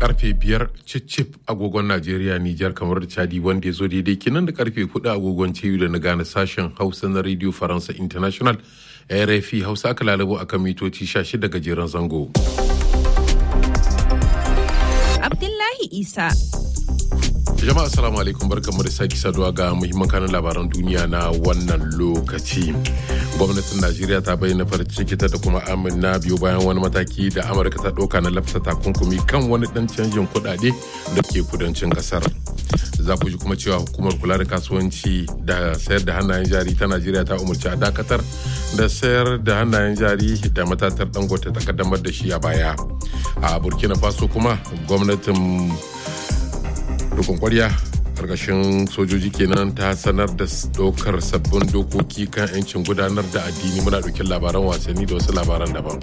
karfe biyar cicif agogon Najeriya Nijar kamar da Chadi wanda ya zo daidai kinan da karfe hudu agogon ciyu da na gane sashen Hausa na Radio Faransa International RFI Hausa aka lalabo akan mitoci 16 gajeren zango. Abdullahi Isa. Jama'a assalamu alaikum barkamu da sake saduwa ga muhimman kanin labaran duniya na wannan lokaci. Gwamnatin Najeriya ta bayyana farin ciki ta da kuma amina biyu bayan wani mataki da Amurka ta ɗauka na lafsa takunkumi kan wani ɗan canjin kuɗaɗe da ke kudancin ƙasar. Za ku ji kuma cewa hukumar kula da kasuwanci da sayar da hannayen jari ta Najeriya ta umarci a dakatar da sayar da hannayen jari da matatar dangote ta kaddamar da shi a baya. A Burkina Faso kuma gwamnatin rukun kwarya karkashin sojoji kenan ta sanar da dokar sabbin dokoki kan 'yancin gudanar da addini muna ɗaukin labaran wasanni da wasu labaran daban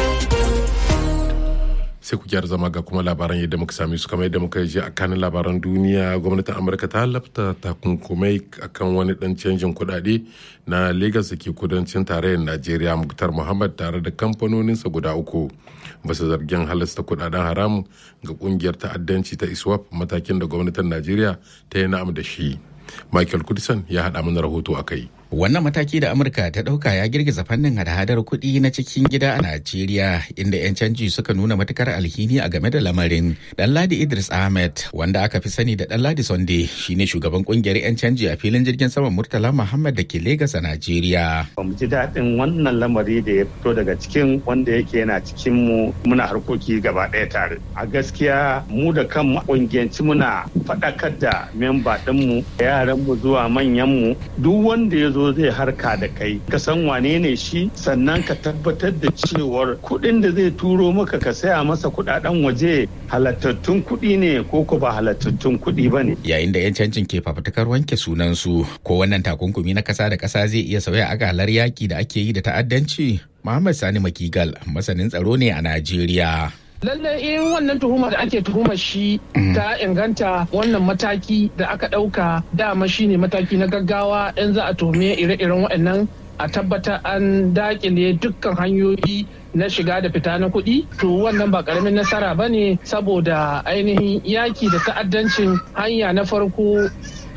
sai ku gyara zama ga kuma labaran yadda muka sami su kamar yadda muka ji a kanin labaran duniya gwamnatin amurka ta lafta takunkumai akan wani dan canjin kudade na lagos da ke kudancin tarayyar najeriya muktar muhammad tare da kamfanoninsa guda uku basu zargin halasta kudaden haram ga kungiyar ta'addanci ta iswap matakin da gwamnatin najeriya ta yi na'am da shi michael kudisan ya haɗa mana rahoto a kai Wannan mataki da Amurka ta ɗauka ya girgiza fannin hada-hadar kuɗi na cikin gida a Najeriya, inda 'yan canji suka nuna matukar alhini a game da lamarin. Ɗanladi Idris Ahmed, wanda aka fi sani da Ɗanladi Sonde, shine shugaban ƙungiyar 'yan canji a filin jirgin saman Murtala Muhammad da ke Legas a Najeriya. Ba mu ji daɗin wannan lamari da ya fito daga cikin wanda yake yana cikin mu muna harkoki gaba ɗaya tare. A gaskiya mu da kan ƙungiyanci muna faɗakar da memba ɗinmu, yaranmu zuwa manyanmu, duk wanda ya zo zai harka da kai ka san wane ne shi sannan ka tabbatar da cewar kuɗin da zai turo maka ka saya masa kuɗaɗen waje halattattun kuɗi ne ko ko ba halattattun kuɗi ba ne. Yayin da 'yan cancin ke fafutukar wanke sunansu ko wannan takunkumi na ƙasa da ƙasa zai iya sauya akalar yaki da ake yi da ta'addanci. Muhammad Sani Makigal masanin tsaro ne a Najeriya. lallai in wannan tuhumar da ake tuhumar shi ta inganta wannan mataki da aka ɗauka dama shine mataki na gaggawa in za a tuhume ire-iren waɗannan a tabbatar an dakile dukkan hanyoyi na shiga da fita na kuɗi to wannan ba ƙaramin nasara ba ne saboda ainihin yaki da ta'addancin hanya na farko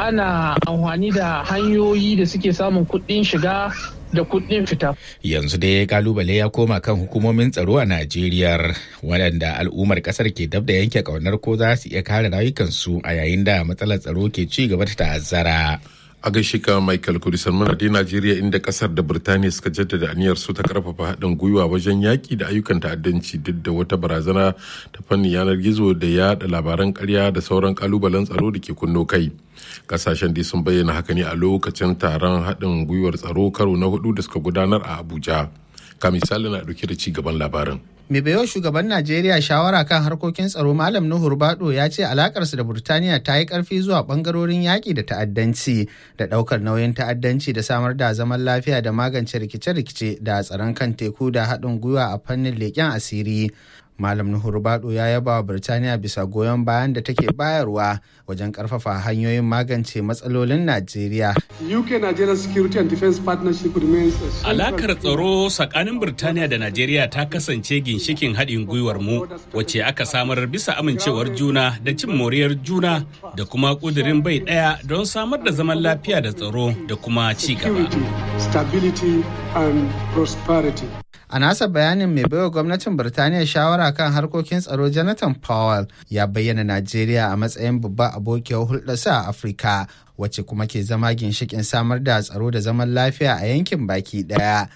ana amfani da hanyoyi da suke samun kuɗin shiga da kuɗin fita. Yanzu dai kalubale ya koma kan hukumomin tsaro a Najeriya waɗanda al'ummar ƙasar ke dab da yanke ƙaunar ko za su iya kare rayukansu a yayin da matsalar tsaro ke ci gaba da ta'azzara. a gaishe ka michael kudisan muna dai najeriya inda kasar da birtaniya suka jaddada aniyar su ta karfafa haɗin gwiwa wajen yaƙi da ayyukan ta'addanci duk da wata barazana ta fannin yanar gizo da yaɗa labaran ƙarya da sauran kalubalen tsaro da ke kunno kai kasashen dai sun bayyana haka ne a lokacin taron haɗin gwiwar tsaro karo na hudu da suka gudanar a abuja ka misali na ɗauke da ci gaban labarin mai bayo shugaban najeriya shawara kan harkokin tsaro malam nuhur bado ya ce alakarsu da burtaniya ta yi karfi zuwa bangarorin yaƙi da ta'addanci da ɗaukar nauyin ta'addanci da samar da zaman lafiya da magance rikice-rikice da tsaron kan teku da haɗin gwiwa a fannin leƙen asiri Malam Nuhur Bado ya yaba wa Birtaniya bisa goyon bayan da take bayarwa wajen karfafa hanyoyin magance matsalolin Najeriya. UK Nigeria Security and Defense Partnership remains Alakar tsaro tsakanin Birtaniya da Najeriya ta kasance ginshikin haɗin gwiwar mu wacce aka samar bisa amincewar juna da cin moriyar juna da kuma ƙudurin bai ɗaya don samar da zaman lafiya da tsaro da kuma ci gaba. Stability and prosperity. A nasa bayanin mai baiwa gwamnatin Birtaniya shawara kan harkokin tsaro Jonathan Powell ya bayyana Najeriya a matsayin babba abokiyar hulɗarsa a Afirka wacce kuma ke zama ginshikin samar da tsaro da zaman lafiya a yankin baki ɗaya.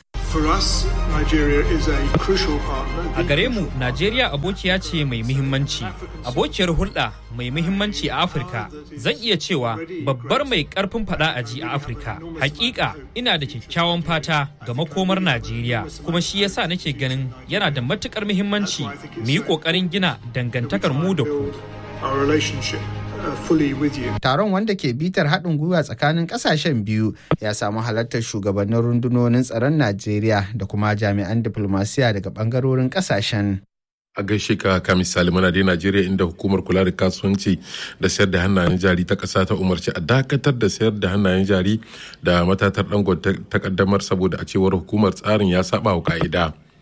A gare mu, Najeriya abokiya ce mai muhimmanci, abokiyar hulɗa mai muhimmanci a Afirka. Zan iya cewa babbar mai ƙarfin faɗa a ji a Afirka. Hakika ina da kyakkyawan fata ga makomar Najeriya, kuma shi yasa nake ganin yana da matukar muhimmanci mu yi ƙoƙarin gina dangantakar mu da ku. Taron wanda ke bitar haɗin gwiwa tsakanin ƙasashen biyu ya samu halartar shugabannin rundunonin tsaron Najeriya da kuma jami'an diplomasiya daga ɓangarorin ƙasashen. a gaishe ka ka misali mana dai Najeriya inda hukumar kula da kasuwanci da sayar da hannayen jari ta ƙasa ta umarci a dakatar da sayar da hannayen jari da matatar dangon ta kaddamar saboda a cewar hukumar tsarin ya saba wa ka'ida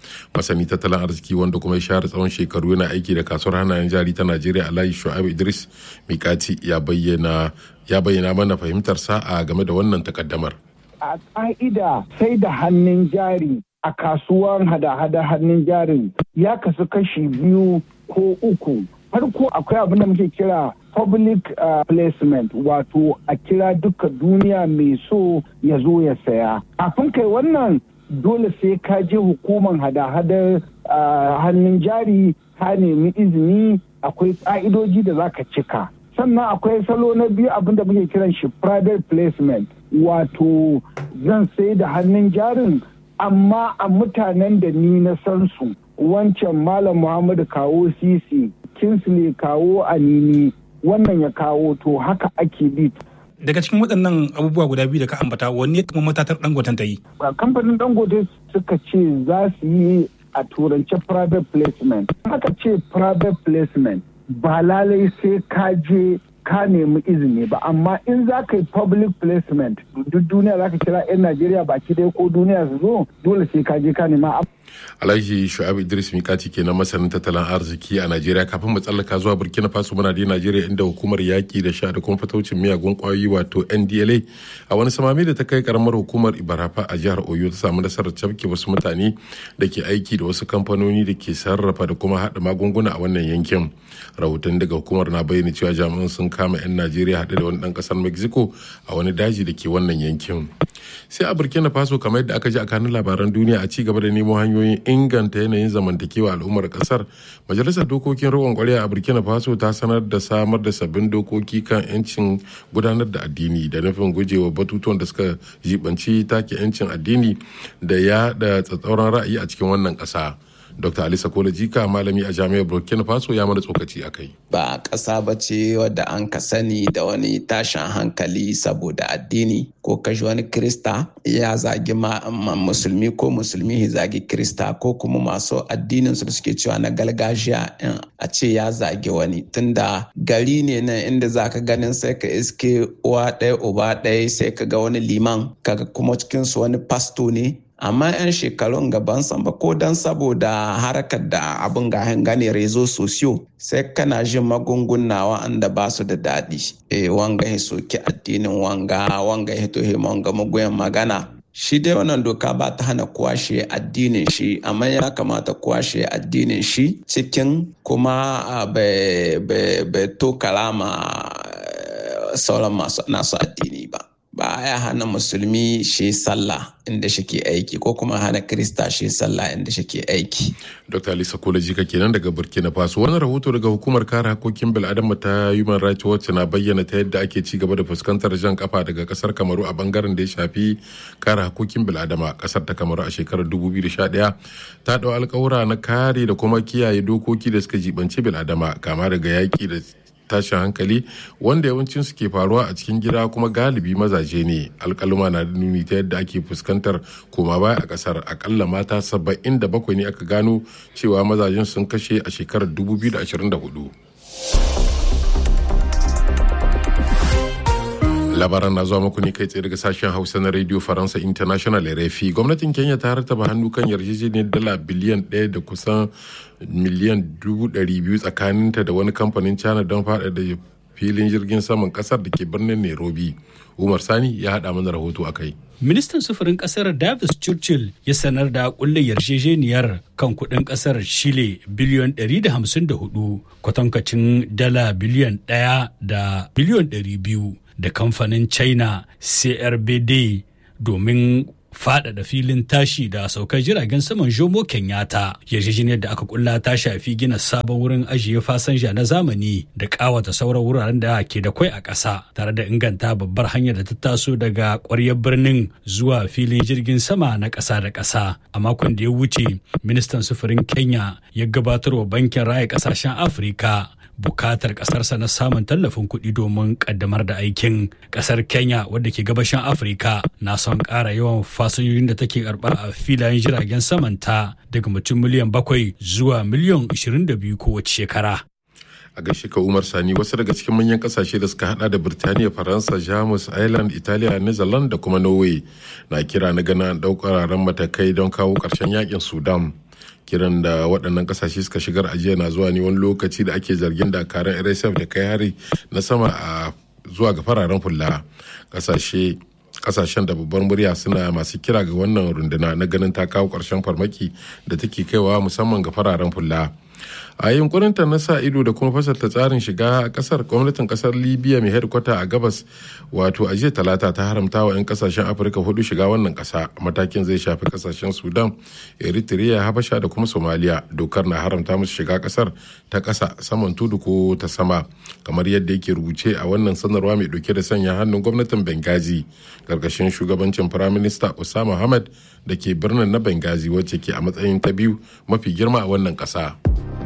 masani tattalin arziki wanda kuma ya share tsawon shekaru yana aiki da kasuwar hannayen jari ta najeriya alhaji shu'aib idris mikati ya bayyana ya bayyana mana fahimtarsa a game da wannan takaddamar a ƙa'ida sai da hannun jari a kasuwan hada-hada hannun jarin ya kasu kashi biyu ko uku farko akwai abin da muke kira public uh, placement wato a kira duka duniya mai so ya zo ya saya kafin kai wannan dole sai ka je hukumar hada-hadar uh, hannun jari ka nemi izini akwai ƙa'idoji da za ka cika sannan akwai salo na biyu abin da muke kiran shi private placement wato zan sai da hannun jarin amma a mutanen da ni na san su wancan malam muhammadu kawo sisi kinsley kawo anini wannan ya kawo to haka ake bi daga cikin waɗannan abubuwa guda biyu da ka ambata wanne kuma matatar dangoten ta yi kamfanin dangote suka ce za su yi a turance private placement haka ce private placement ba lalai sai ka je ka nemi izini ba amma in za ka yi public placement duk duniya za ka kira 'yan najeriya baki ɗaya ko duniya su zo dole sai ka je ka nema alhaji shu'abu idris mikati kenan masanin tattalin arziki a najeriya kafin mu tsallaka zuwa burkina faso muna da najeriya inda hukumar yaƙi da sha da kuma fataucin miyagun ƙwayoyi wato ndla a wani samami da ta kai karamar hukumar ibarafa a jihar oyo ta samu nasarar cafke wasu mutane da ke aiki da wasu kamfanoni da ke sarrafa da kuma haɗa magunguna a wannan yankin rahoton daga hukumar na bayyana cewa jami'an sun kama 'yan najeriya haɗe da wani ɗan ƙasar mexico a wani daji da ke wannan yankin sai a burkina faso kamar yadda aka ji a kanun labaran duniya a ci gaba da nemo hanyoyin inganta yanayin zamantakewa al'ummar kasar majalisar dokokin riƙon kwarya a burkina faso ta sanar da samar da sabbin dokoki kan 'yancin gudanar da addini da nufin gujewa batutuwan da suka jibanci take 'yancin addini da ya da tsatsauran ra'ayi a cikin wannan ƙasa. Dr. Alisa Kola Jika malami a jami'ar Burkina Faso ya mana tsokaci a kai. Ba ƙasa ba ce wadda an ka sani da wani tashin hankali saboda addini ko kashi wani Krista ya zagi musulmi ko musulmi ya zagi Krista ko kuma masu addinin su suke cewa na gargajiya a ce ya zagi wani tunda gari ne nan inda za ka ganin sai ka iske uwa ɗaya uba ɗaya sai ka ga wani liman kaga kuma cikinsu wani pasto ne amma 'yan shekarun gaban ba ko don saboda harkar da abin ga gane rezo sosiyo sai kana jin magunguna wa'anda ba su da daɗi e wanga ya soki addinin wanga wanga ya to wanga magoyan magana shi dai wannan doka ba ta hana kwashe addinin shi amma ya kamata kwashe addinin shi cikin kuma bai to kalama sauran masu nasu addini ba ba ya hana musulmi shi sallah inda shike aiki ko kuma hana krista shi sallah inda shike aiki. Dr. Alisa Kolaji ka kenan daga Burkina Faso wani rahoto daga hukumar kare hakokin bil'adama ta Human Rights Watch na bayyana ta yadda ake ci gaba da fuskantar jan kafa daga kasar Kamaru a bangaren da ya shafi kare hakokin bil'adama kasar ta Kamaru a shekarar 2011 ta dau alkawura na kare da kuma kiyaye dokoki da suka jibanci bil'adama kama daga yaki da tashin hankali wanda yawancin su ke faruwa a cikin gida kuma galibi mazaje ne alkaluma na da nuni ta yadda ake fuskantar koma baya a kasar akalla mata saba'in da bakwai ne aka gano cewa mazajen sun kashe a shekarar 2024 labaran na zuwa muku ne kai tsaye daga sashen hausa na radio faransa international rfi gwamnatin kenya ta rataba hannu kan yarjejeniyar dala biliyan ɗaya da kusan miliyan dubu ɗari biyu tsakaninta da wani kamfanin china don faɗaɗa filin jirgin saman ƙasar da ke birnin nairobi umar sani ya haɗa mana rahoto a kai ministan sufurin kasar davis churchill ya sanar da kulle yarjejeniyar kan kudin kasar chile biliyon 154 kwatankacin dala biliyon 1 da biliyon 200 da kamfanin china crbd domin faɗaɗa filin tashi da saukar jiragen saman jomo kenyatta yarjejeniyar da aka kulla ta shafi gina sabon wurin ajiye fasanja na zamani da ƙawata sauran wuraren da ke da kwai a ƙasa tare da inganta babbar hanyar da ta taso daga ƙwaryar birnin zuwa filin jirgin sama na ƙasa da ƙasa a makon da ya wuce ministan sufurin kenya ya gabatar wa bankin raya ƙasashen afirka bukatar kasarsa na samun tallafin kuɗi domin kaddamar da aikin kasar kenya wadda ke gabashin afirka na son ƙara yawan fasinjojin da take karɓa a filayen jiragen samanta daga mutum miliyan bakwai zuwa miliyan 22 kowace shekara a gaishe ka umar sani wasu daga cikin manyan kasashe da suka hada da birtaniya faransa jamus ireland italiya netherlands da kuma norway na kira na gana daukar matakai don kawo karshen yakin sudan kiran da waɗannan ƙasashe suka shigar ajiya na zuwa ne wani lokaci da ake zargin dakarun rsf da kai hari na sama a zuwa ga fararen fulla ƙasashe kasashen da babbar murya suna masu kira ga wannan runduna na ganin ta kawo ƙarshen farmaki da take kaiwa musamman ga fararen fulla a yunkurinta na sa ido da kuma fasalta tsarin shiga a kasar gwamnatin kasar libya mai hedikwata a gabas wato a jiya talata ta haramta wa 'yan kasashen afirka hudu shiga wannan kasa matakin zai shafi kasashen sudan eritrea habasha da kuma somalia dokar na haramta musu shiga kasar ta kasa saman tudu ko ta sama kamar yadda yake rubuce a wannan sanarwa mai dauke da sanya hannun gwamnatin benghazi karkashin shugabancin firaminista osama hamad da ke birnin na benghazi wacce ke a matsayin ta biyu mafi girma a wannan kasa.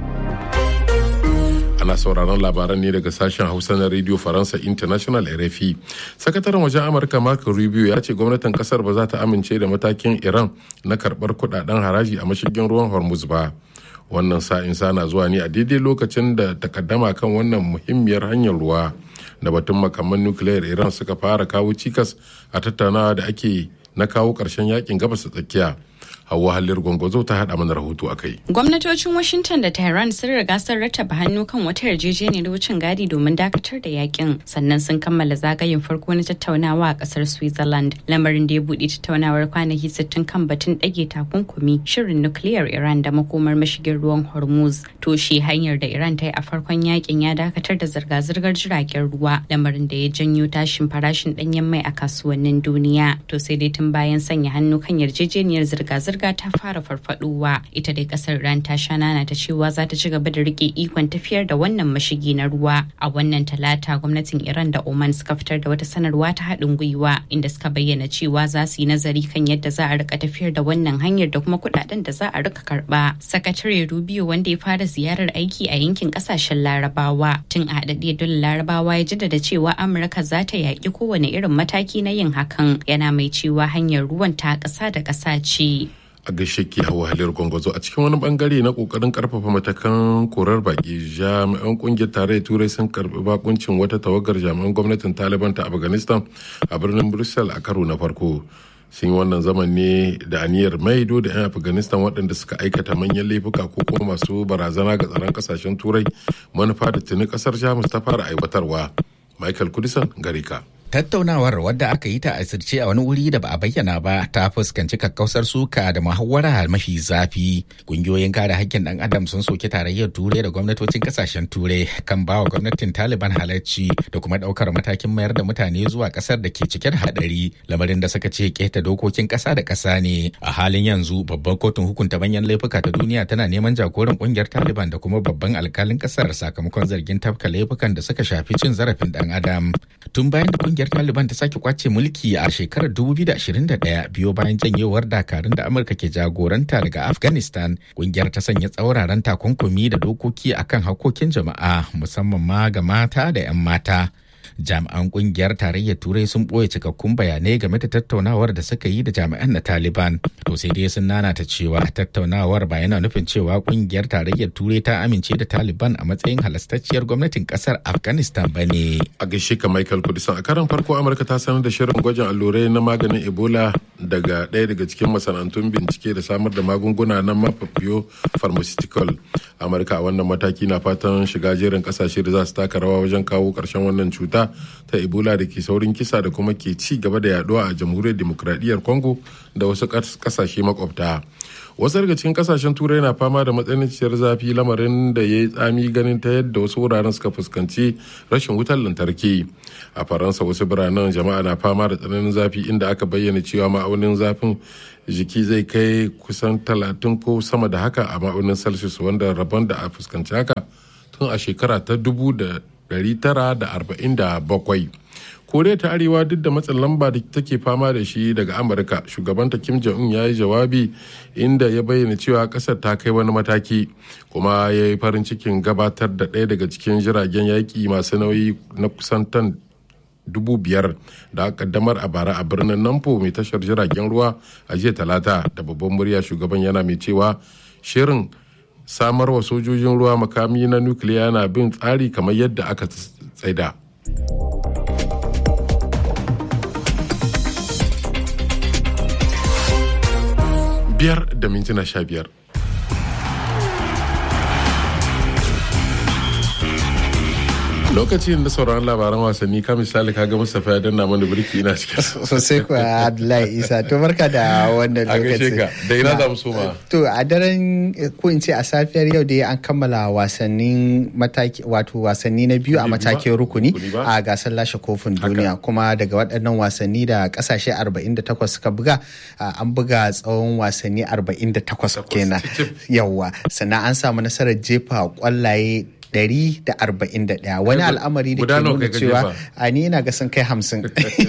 ana sauraron labaran ne daga sashen hausa na radio faransa international rfi sakataren wajen amurka marco rubio ya ce gwamnatin kasar ba za ta amince da matakin iran na karbar kudaden haraji a mashigin ruwan hormuz ba wannan sa'in sana zuwa ne a daidai lokacin da takaddama kan wannan muhimmiyar hanyar ruwa da batun makaman nukiliyar iran suka fara kawo cikas a tattaunawa da ake na kawo ƙarshen yakin gabas tsakiya Hauwa Hallir Gwangwazo ta haɗa mana rahoto a kai. Gwamnatocin Washington da Tehran sun riga sun rattaba hannu kan wata yarjejeniyar wucin gadi domin dakatar da yakin sannan sun kammala zagayen farko na tattaunawa a kasar Switzerland lamarin da ya buɗe tattaunawar kwanaki 60 kan batun ɗage takunkumi shirin nukiliyar Iran da makomar mashigin ruwan Hormuz. Toshe hanyar da Iran ta yi a farkon yakin ya dakatar da zirga-zirgar jiragen ruwa lamarin da ya janyo tashin farashin ɗanyen mai a kasuwannin duniya. To sai dai tun bayan sanya hannu kan yarjejeniyar zirga-zirga zirga ta fara farfaduwa ita dai kasar iran ta sha nana ta cewa za ta ci gaba da rike ikon tafiyar da wannan mashigi na ruwa a wannan talata gwamnatin iran da oman suka fitar da wata sanarwa ta haɗin gwiwa inda suka bayyana cewa za su yi nazari kan yadda za a rika tafiyar da wannan hanyar da kuma kuɗaɗen da za a rika karɓa sakatare rubio wanda ya fara ziyarar aiki a yankin ƙasashen larabawa tun a haɗaɗɗiyar dole larabawa ya jaddada cewa amurka za ta yaƙi kowane irin mataki na yin hakan yana mai cewa hanyar ruwan ta ƙasa da ƙasa ce. a gaishe ke hawa halar gwangwazo a cikin wani bangare na kokarin karfafa matakan korar baki jami'an kungiyar tarayyar turai sun karbi bakuncin wata tawagar jami'an gwamnatin taliban ta afghanistan a birnin brussels a karo na farko sun yi wannan zaman ne da aniyar maido da 'yan afghanistan waɗanda suka aikata manyan laifuka ko kuma masu barazana ga tsaron kasashen turai manufa da tuni kasar jamus ta fara aiwatarwa michael kudisan gare ka Tattaunawar wadda aka yi ta asirce a wani wuri da ba a bayyana ba ta fuskanci kakkausar suka da muhawara mafi zafi. Kungiyoyin kare hakkin ɗan adam sun soki tarayyar turai da gwamnatocin kasashen turai kan bawa gwamnatin Taliban halarci da kuma ɗaukar matakin mayar da mutane zuwa ƙasar da ke cike da haɗari lamarin da suka ce keta dokokin ƙasa da ƙasa ne. A halin yanzu babban kotun hukunta manyan laifuka ta duniya tana neman jagoran ƙungiyar Taliban da kuma babban alkalin ƙasar sakamakon zargin tafka laifukan da suka shafi cin zarafin ɗan adam. Tun bayan da ƙungiyar kungiyar Taliban ta sake kwace mulki a shekarar 2021 biyo bayan janyewar dakarun da Amurka ke jagoranta daga Afghanistan. Kungiyar ta sanya tsauraran takunkumi da dokoki akan hakokin jama'a musamman ma ga mata da 'yan mata. jami'an kungiyar tarayyar turai sun ɓoye cikakkun bayanai game da tattaunawar da suka yi da jami'an na taliban to sai dai sun nanata cewa tattaunawar ba yana nufin cewa kungiyar tarayyar turai ta amince da taliban a matsayin halastacciyar gwamnatin kasar afghanistan ba ne a gaishe ka michael kudisan a karan farko amurka ta sanar da shirin gwajin allurai na maganin ebola daga ɗaya daga cikin masana'antun bincike da samar da magunguna na mafafiyo pharmaceutical amurka a wannan mataki na fatan shiga jerin kasashe da za su taka rawa wajen kawo ƙarshen wannan cuta ta ebola da ke saurin kisa da kuma ke ci gaba da yaduwa a jamhuriyar demokradiyyar congo da wasu kasashe makwabta wasu daga cikin kasashen turai na fama da matsananciyar zafi lamarin da ya yi tsami ganin ta yadda wasu wuraren suka fuskanci rashin wutar lantarki a faransa wasu biranen jama'a na fama da tsananin zafi inda aka bayyana cewa ma'aunin zafin jiki zai kai kusan talatin ko sama da haka a ma'aunin celsius wanda rabon da a fuskanci haka tun a shekara ta dubu da 1947 koriya ta arewa duk da matsin lamba da take fama da shi daga amurka shugabanta kim jong-un ya yi jawabi inda ya bayyana cewa kasar ta kai wani mataki kuma ya yi farin cikin gabatar da ɗaya daga cikin jiragen yaƙi masu nauyi na kusan tan dubu biyar da aka kaddamar a bara a birnin nampo mai tashar jiragen ruwa a jiya talata da babban murya shugaban yana mai cewa shirin samar wa sojojin ruwa makami na nukiliya na bin tsari kamar yadda aka tsaida. biyar da mintuna sha biyar lokacin da sauran labaran wasanni ka misali ka ga Mustapha ya danna mana birki ina cikin sosai kuwa Abdullahi Isa to barka da wannan a gaishe lokaci ka da ina za mu soma To a daren ko in ce a safiyar yau dai an kammala wasannin mataki wato wasanni na biyu a matakin rukuni a gasar lashe kofin duniya kuma daga waɗannan wasanni da ƙasashe 48 suka buga a, an buga tsawon wasanni 48 kenan yawwa sannan an samu nasarar jefa kwallaye 141 wani al'amari da Guda ke nawa nuna kai ka cewa jefa? a ni ina ga sun kai hamsin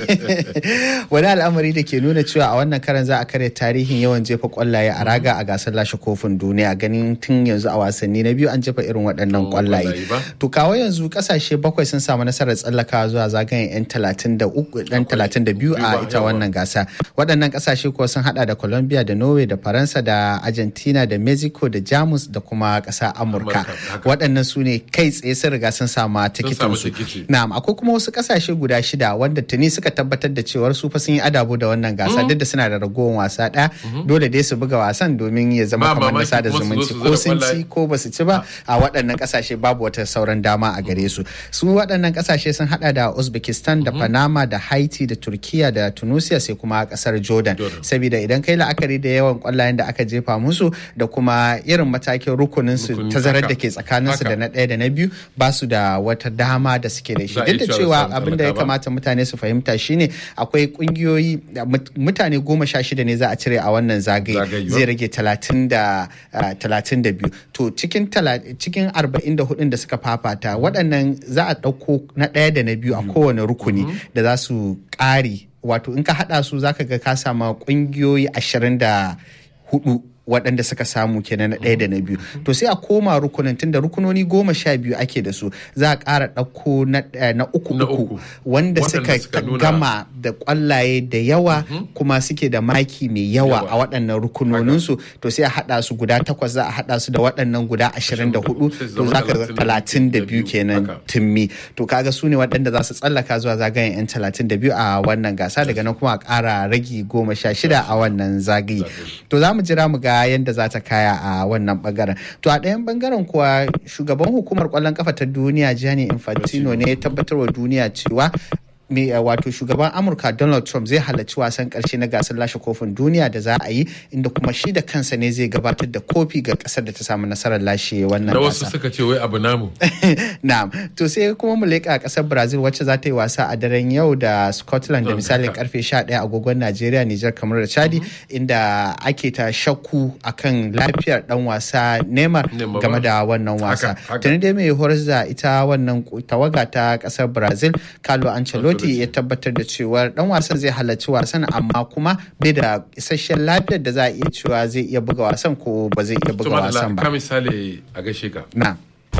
wani al'amari da ke nuna cewa a wannan karan za a karya tarihin yawan jefa kwallaye a raga a gasar lashe kofin duniya ganin tun yanzu a wasanni na biyu an jefa irin waɗannan kwallaye to kawo yanzu kasashe bakwai sun samu nasarar tsallakawa zuwa zagayen yan talatin da uku dan talatin da biyu a ita wannan gasa waɗannan kasashe kuwa sun hada da colombia da norway da faransa da argentina da mexico da jamus da kuma ƙasa amurka waɗannan su ne kai tsaye sun riga sun sama tikitin su na'am akwai kuma wasu kasashe guda shida wanda tuni suka tabbatar da cewar su fa sun yi adabo da wannan gasa duk da suna da ragowar wasa ɗaya dole dai su buga wasan domin ya zama Ba kamar na mamaki sada kuma su zo zumunci su ko zira sun kwallaye. ci ko ba su ci ba a waɗannan kasashe babu wata sauran dama a gare su su waɗannan kasashe sun hada da uzbekistan da panama da haiti da turkiya da tunisia sai kuma kasar jordan saboda idan kai la'akari da yawan kwallayen da aka jefa musu da kuma irin matakin rukunin su Rukuni, tazarar haka. da ke tsakanin su Haka. da na ɗaya da na biyu ba su da wata dama da suke da shi Za a duk da iya cewa cewa za su abin da ya tsallaka ba. kamata mutane su fahimta shine akwai kungiyoyi mut- mutane goma sha shida ne za a cire a wannan zagaye Zagaye, zai rage talatin da ah, talatin da biyu to cikin tala- cikin arba'in da hudun da suka fafata waɗannan za a ɗauko na ɗaya da na biyu a kowane rukuni da za su ƙari wato in ka haɗa su zaka ga ka sama ƙungiyoyi ashirin da hudu waɗanda suka samu kenan na ɗaya da na biyu to sai a koma rukunin tunda rukunoni goma sha biyu ake da su za a ƙara ɗauko na eh, na uku uku wanda Waɗanda suka suka nuna- gama da ƙwallaye da yawa kuma suke da maki mai yawa a waɗannan rukunoninsu to sai a haɗa su guda takwas za a haɗa su da waɗannan guda ashirin da hudu to zama za ka ga talatin da biyu kenan timmi to kaga su ne waɗanda za su tsallaka zuwa zagayen yan talatin da biyu a wannan gasa daga nan kuma a ƙara ragi goma sha shida a wannan zagaye to za mu jira mu ga yadda za ta kaya a wannan bangaren to a ɗayan bangaren kuwa shugaban hukumar ƙwallon kafa ta duniya Gianni Infantino ne ya tabbatar wa duniya cewa me uh, wato shugaban amurka donald trump zai halarci wasan karshe na gasar lashe kofin duniya da za a yi inda kuma shi da kansa ne zai gabatar da kofi ga kasar da ta samu nasarar lashe wannan da wasu gasa suka ce wai abu namu na'am to sai kuma mu leƙa kasar brazil wacce za ta yi wasa a daren yau da scotland da misalin karfe 11 agogon najeriya nijar kamar da chadi inda ake ta shakku akan lafiyar dan wasa neymar Neymar game ba. da wannan wasa Haka, haka. tuni dai mai horar da ita wannan tawaga ta kasar brazil carlo ancelotti ya tabbatar da cewa dan wasan zai halarci wasan amma kuma bai da isasshen lafiyar da za a iya cewa zai iya buga wasan ko ba zai iya buga Tuma wasan ka ba misali a gaishe ka na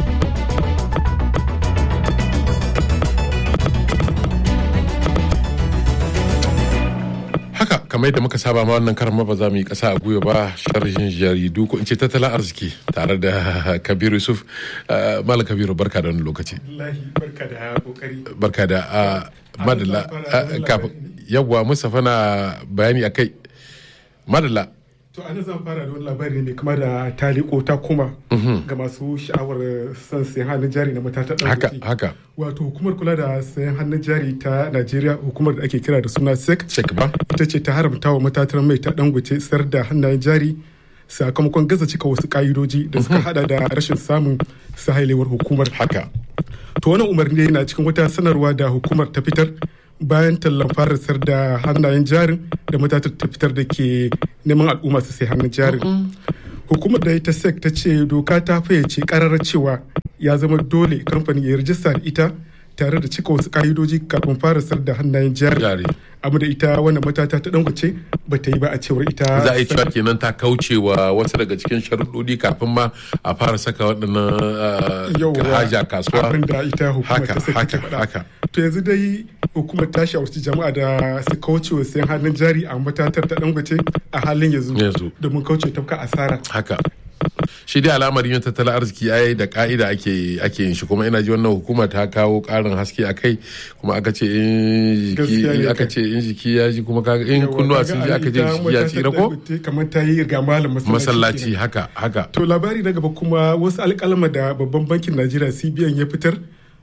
haka kamar yadda muka saba ma wannan karan ma ba za mu yi kasa a gwiwa ba sharhin jaridu ko in ce tattalin arziki tare da kabiru yusuf Uh, malam kabiru barka da wani lokaci barka da kokari barka da uh, madalla uh, kafin yawwa mustapha na bayani a kai madalla to ana zan fara da wani labari ne kama da taliko ta kuma Mhm. ga masu sha'awar son sayan hannun jari na matatan haka ɗan haka wato hukumar kula da sayan hannun jari ta najeriya hukumar da ake kira da suna sec ba ita ce ta haramta wa matatar mai ta dangote sayar da hannayen jari sakamakon gaza cika wasu ka'idoji da suka hada da rashin samun sahailewar hukumar haka to wannan umarni na cikin wata sanarwa da hukumar ta fitar bayan tallan fara sayar da hannayen jarin da matatar ta fitar da ke neman al'umma su sai hannun jarin hukumar da ita sec ta ce doka ta fayyace kararar cewa ya zama dole kamfani ya rijista da ita tare da cika wasu ka'idoji kafin fara sayar da hannayen jari amma da ita wannan matata ta dangoce ba ta yi ba a cewar ita za a yi cewa kenan ta kaucewa wasu daga cikin sharuɗoɗi kafin ma a fara saka waɗannan uh, haja kasuwa abin da ita hukumar haka ta sec haka take faɗa haka to yanzu dai hukumar ta shawarci jama'a da su kauce wa sayan hannun jari a matatar ta dangote a halin yanzu Yanzu. domin kauce tafka asara haka shi dai alamar yin tattalin arziki ai da ka'ida ake ake yin shi kuma ina ji wannan hukuma ta kawo karin haske a kai kuma aka ce in Gaskiya ne jiki aka kai. ce in jiki ya ji kuma kaga in kunnuwa sun ji aka ce jiki ya tsira ko kamar ta yi ga malam masallaci masallaci kenan. haka haka to labari na gaba kuma wasu alƙalama da babban bankin najeriya cbn ya fitar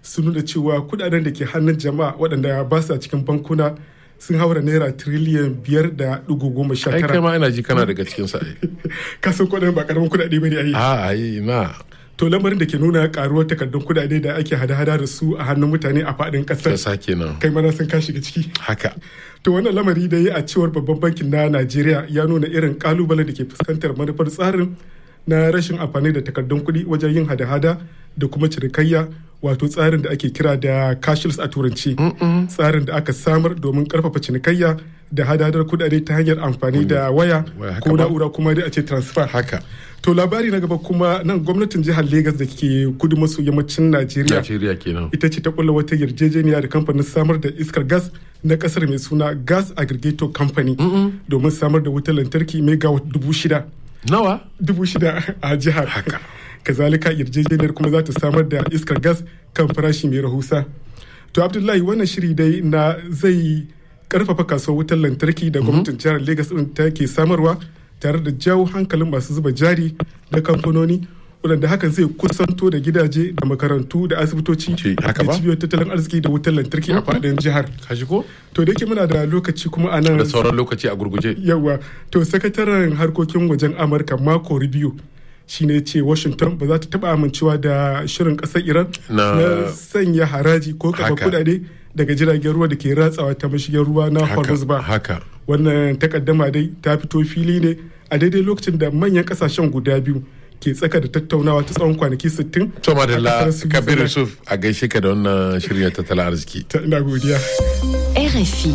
sun nuna cewa kudaden da ke hannun jama'a waɗanda ba sa cikin bankuna sun haura naira tiriliyan biyar da dugu goma sha ai tara. kai ma ina ji kana daga cikin sa ai Kasan kudaden ba karamin kudade bane a yi. a ai na To lamarin da ke nuna karuwar takardun kudade da ake hada-hada da su a hannun mutane a faɗin ƙasar. kasa kenan Kai mana sun ka shiga ciki. haka To wannan lamari da ya a cewar babban bankin na Najeriya ya nuna irin kalubale da ke fuskantar manufar tsarin na rashin amfani da takardun kuɗi wajen yin hada-hada da kuma cinikayya wato tsarin da ake kira da cashless a turanci tsarin da aka samar domin karfafa cinikayya da hadadar kudade ta hanyar amfani da waya Waya, haka ko ba? na'ura kuma dai a ce transfer haka to labari na gaba kuma nan gwamnatin jihar Legas da ke kudu maso yammacin Najeriya Najeriya kenan ita ce ta kulla wata yarjejeniya da kamfanin samar da iskar gas na kasar mai suna gas aggregator company domin samar da wutar lantarki megawatt dubu shida nawa dubu shida a jihar kazalika yarjejeniyar kuma za ta samar da iskar gas kan farashi mai rahusa to abdullahi wannan shiri dai na zai karfafa kasuwar wutar lantarki da gwamnatin jihar lagos din ta ke samarwa tare da jawo hankalin masu zuba jari na kamfanoni waɗanda hakan zai kusanto da gidaje da makarantu da asibitoci da cibiyoyin tattalin arziki da wutar lantarki a faɗin jihar kashi ko to da yake muna da lokaci kuma a nan da sauran lokaci a gurguje yawa to sakataren harkokin wajen amurka mako rubio shine ce washington ba za ta taba amincewa da shirin kasar iran Na- na sanya haraji ko kafa Haka. kudade daga jiragen ruwa da ke ratsawa ta mashigin ruwa na hormuz ba haka wannan takaddama dai ta fito fili ne a daidai lokacin da manyan kasashen guda biyu ke tsaka da tattaunawa ta tsawon kwanaki 60 to madalla a kasar kabir Switzerland. yusuf a gaishe ka da wannan shirin na tattalin arziki ina godiya RFI.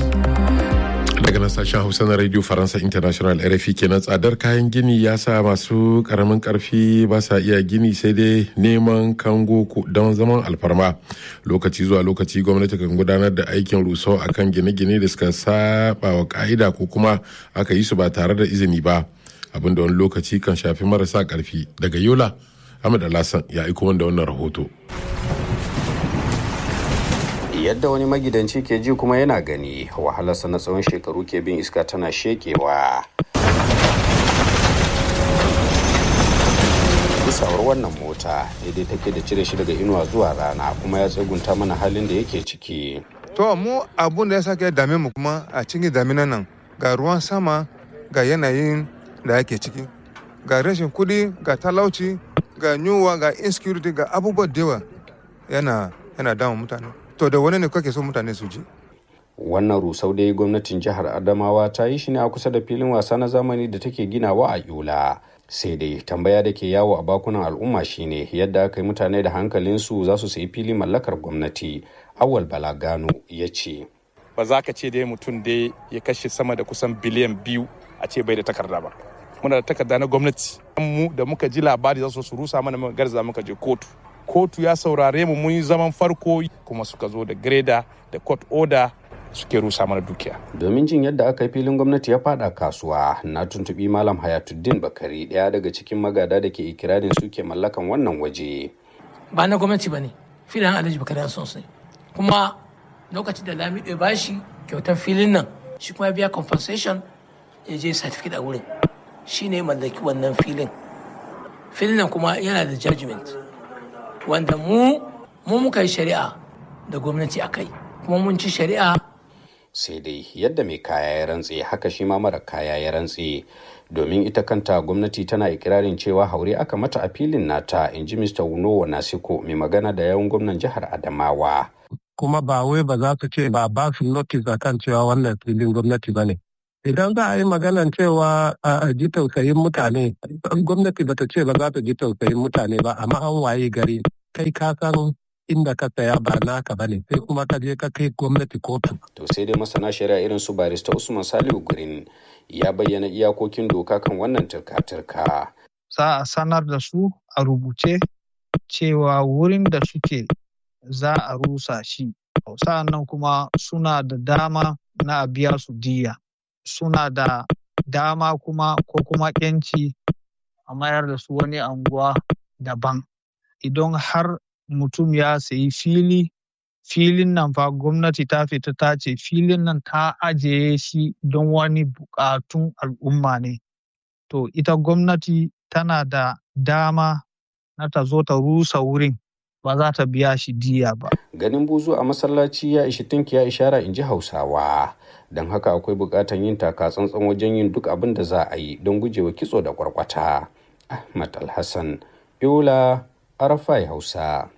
daga nan sashen hausa na radio faransa international rfi kenan tsadar kayan gini ya sa masu karamin karfi ba sa iya gini sai dai neman kango ko- don zaman alfarma lokaci zuwa lokaci gwamnati kan gudanar da aikin rusau akan gine-gine da suka saba wa ka'ida ko kuma aka yi su ba tare da izini ba abin da wani lokaci kan shafi marasa karfi daga yola ahmad alhassan ya aiko wanda wannan rahoto yadda wani magidanci ke ji kuma yana gani wahalarsa na tsawon shekaru ke bin iska tana shekewa isawar wannan mota daidai take da cire shi daga inuwa zuwa rana kuma ya tsegunta mana halin da yake ciki To mu abun da ya sake dame mu kuma a cikin daminan nan ga ruwan sama ga yanayin da ake ciki ga rashin kudi ga talauci ga yunwa ga insecurity ga abubuwa da yawa yana yana damun mutane to da wani ne kake so mutane su ji wannan rusau dai gwamnatin jihar adamawa ta yi shi ne a kusa da filin wasa na zamani da take ginawa a yola sai dai tambaya da ke yawo a bakunan al'umma shine yadda aka yi mutane da hankalinsu za su sayi fili mallakar gwamnati awal balagano ya ce ba za ka ce dai mutum dai ya kashe sama da kusan biliyan biyu a ce bai da takarda ba muna da takarda na gwamnati mu da muka ji labari za su su rusa mana muka garza muka je kotu kotu ya saurare mu mun yi zaman farko kuma suka zo da greda da court order suke rusa mana dukiya domin jin yadda aka yi filin gwamnati ya fada kasuwa na tuntubi malam hayatuddin bakari daya daga cikin magada da ke ikirarin suke mallakan wannan waje ba na gwamnati ba ne filin alhaji bakari son sai kuma lokacin da lamido ya bashi kyautar filin nan shi kuma ya biya compensation ya je certificate a wurin shi ne mallaki wannan filin filin nan kuma yana da judgment wanda mu mu muka yi shari'a da gwamnati a kai kuma mun ci shari'a sai dai yadda mai kaya ya rantse haka shi ma mara kaya ya rantse domin ita kanta gwamnati tana ikirarin cewa haure aka mata a filin nata in ji mr wunowa nasiko mai magana da yawan gwamnan jihar adamawa kuma ba wai ba za su ce ba ba su notice akan cewa wannan filin gwamnati ba ne. Idan za a yi maganan cewa a ji tausayin mutane, gwamnati ba ta ce ba za ta ji tausayin mutane ba, amma an waye gari kai ka san inda ka saya ba naka ba ne, sai kuma ka je ka kai gwamnati kotu. to sai dai masana shari'a irin su barista usman salihu gurin ya bayyana iyakokin doka kan wannan turka-turka za a sanar da su a rubuce cewa wurin da suke za a rusa shi sa'annan kuma suna da dama na a biya su diya suna da dama kuma ko kuma yanci a mayar da su wani anguwa daban idan har mutum ya sayi fili filin nan fa gwamnati ta fita ta ce filin nan ta ajiye shi don wani bukatun al'umma ne to ita gwamnati tana da dama na ta zo ta rusa wurin ba za ta biya shi diya ba. Ganin buzu a masallaci ya ishi tunki ya ishara in ji Hausawa. Don haka akwai buƙatar yin taka tsantsan wajen yin duk abin da za a yi don gujewa kitso da kwarkwata. Ahmad Alhassan, Yola, Arafai Hausa.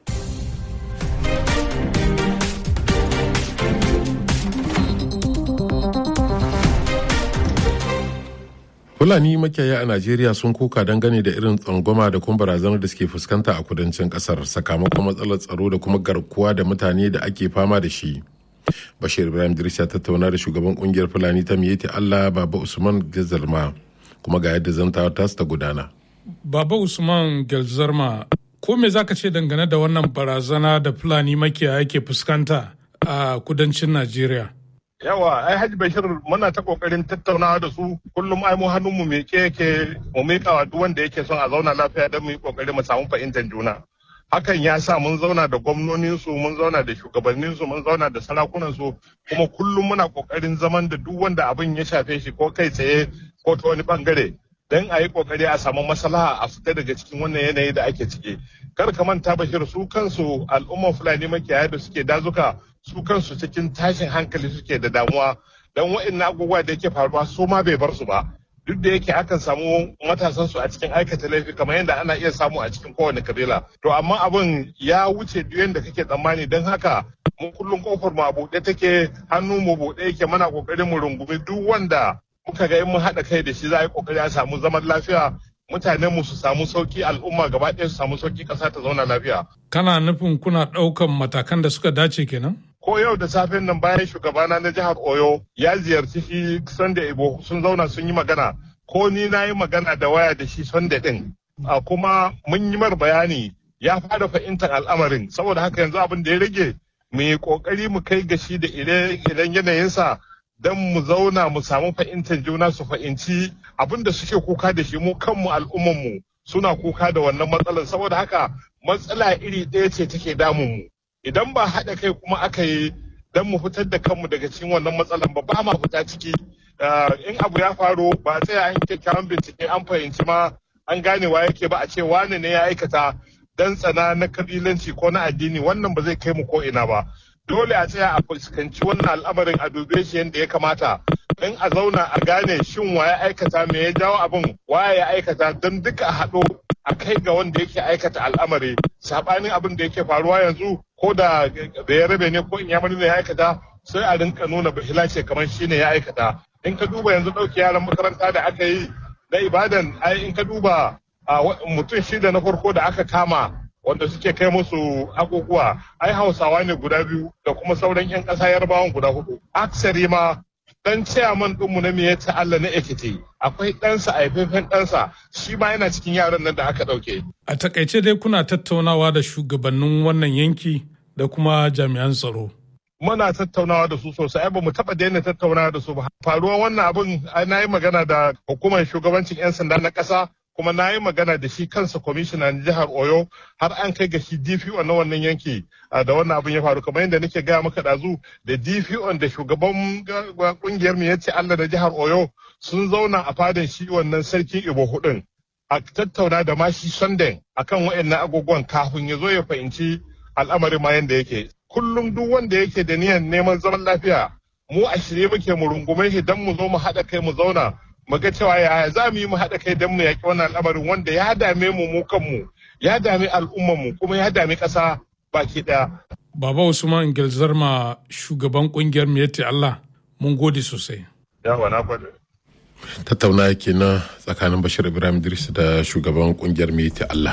Fulani makiyaya a Najeriya sun kuka dangane da irin tsangwama da kuma barazanar da suke fuskanta a kudancin kasar sakamakon matsalar tsaro da kuma garkuwa da mutane da ake fama da shi. Bashir Ibrahim Idris ya tattauna da shugaban kungiyar Fulani ta Miyeti Allah Baba Usman Gazalma kuma ga yadda zantawa ta ta gudana. Baba Usman Gelzarma ko me zaka ce dangane da wannan barazana da Fulani makiyaya ke fuskanta a kudancin Najeriya? yawa ai hajji bashir muna ta kokarin tattaunawa da su kullum ai mu hannun mu me yake mu mika wa duk wanda yake son a zauna lafiya don mu yi kokari mu samu fahimtar juna hakan ya sa mun zauna da gwamnonin su mun zauna da shugabannin su mun zauna da sarakunan su kuma kullum muna kokarin zaman da duk wanda abin ya shafe shi ko kai tsaye ko ta wani bangare don a yi kokari a samu maslaha a fita daga cikin wannan yanayi da ake ciki kar ka manta bashir su kansu al'umman fulani makiyaya da suke dazuka su kansu cikin tashin hankali suke da damuwa don wa'in abubuwa da yake faruwa su ma bai bar su ba duk da yake akan samu matasan su a cikin aikata laifi kamar yadda ana iya samu a cikin kowane kabila to amma abin ya wuce duk yadda kake tsammani don haka mu kullum kofar mu a buɗe take hannu mu buɗe yake mana kokarin mu rungumi duk wanda muka ga in mun haɗa kai da shi za a yi kokari a samu zaman lafiya mutanen mu su samu sauki al'umma gaba ɗaya su samu sauki ƙasa ta zauna lafiya. Kana nufin kuna ɗaukan matakan da suka dace kenan? ko yau da safen nan bayan shugabana na jihar oyo ya ziyarci shi sunday ibo sun zauna sun yi magana ko ni na yi magana da waya da shi sunday din a kuma mun yi mar bayani ya fara fahimtar al'amarin saboda haka yanzu abin da ya rage mu yi kokari mu kai ga shi da ire-iren yanayinsa don mu zauna mu samu fahimtar juna su fahimci abin da suke kuka da shi mu kanmu al'ummanmu suna kuka da wannan matsalar saboda haka matsala iri ɗaya ce take damun mu idan ba haɗa kai kuma aka yi don mu fitar da kanmu daga cikin wannan matsalan ba ba ma fita ciki in abu ya faru ba tsaya an kyakkyawan bincike an fahimci ma an gane wa yake ba a ce wane ne ya aikata dan tsana na kabilanci ko na addini wannan ba zai kai mu ko ina ba dole a tsaya a fuskanci wannan al'amarin a dube shi yadda ya kamata don a zauna a gane shin wa ya aikata me ya jawo abin wa ya aikata don duka a haɗo a kai ga wanda yake aikata al'amari saɓanin abin da yake faruwa yanzu ko da ya rabe ne ko in ya ne ya aikata sai a rinka nuna bahila ce kamar shi ne ya aikata in ka duba yanzu ɗauki yaran makaranta da aka yi na ibadan ai in ka duba mutum shida na farko da aka kama wanda suke kai musu abubuwa ai hausawa ne guda biyu da kuma sauran 'yan ƙasa yarbawan guda hudu aksari ma dan chairman ɗinmu na miyata Allah na Ekiti akwai ɗansa a haifafen ɗansa shi ma yana cikin yaran nan da aka ɗauke. A takaice dai kuna tattaunawa da shugabannin wannan yanki da kuma jami'an tsaro. Muna tattaunawa da su sosai ba mu taɓa daina tattaunawa da su ba. Faruwar wannan abin na yi magana da hukumar shugabancin 'yan sanda na ƙasa kuma na yi magana da shi kansa kwamishina na jihar oyo har an kai ga shi dpo na wannan yanki da wannan abin ya faru kamar yadda nake gaya maka dazu da dpo da shugaban kungiyar mu yace allah na jihar oyo sun zauna a fadan shi wannan sarkin ibo hudun a tattauna da mashi sunday akan wayannan agogon kafin ya zo ya fahimci al'amarin ma yadda yake kullum duk wanda yake da niyan neman zaman lafiya mu a shirye muke mu rungume shi don mu zo mu haɗa kai mu zauna mu ga cewa yaya za mu yi mu haɗa kai don mu yaƙi wannan al'amarin wanda ya dame mu mu kanmu ya dame al'ummarmu kuma ya dame ƙasa baki ɗaya. Baba Usman Gelzarma shugaban ƙungiyar Miyatti Allah mun gode sosai. Yawa na gode. Tattauna kenan tsakanin Bashir Ibrahim Idris da shugaban ƙungiyar Miyatti Allah.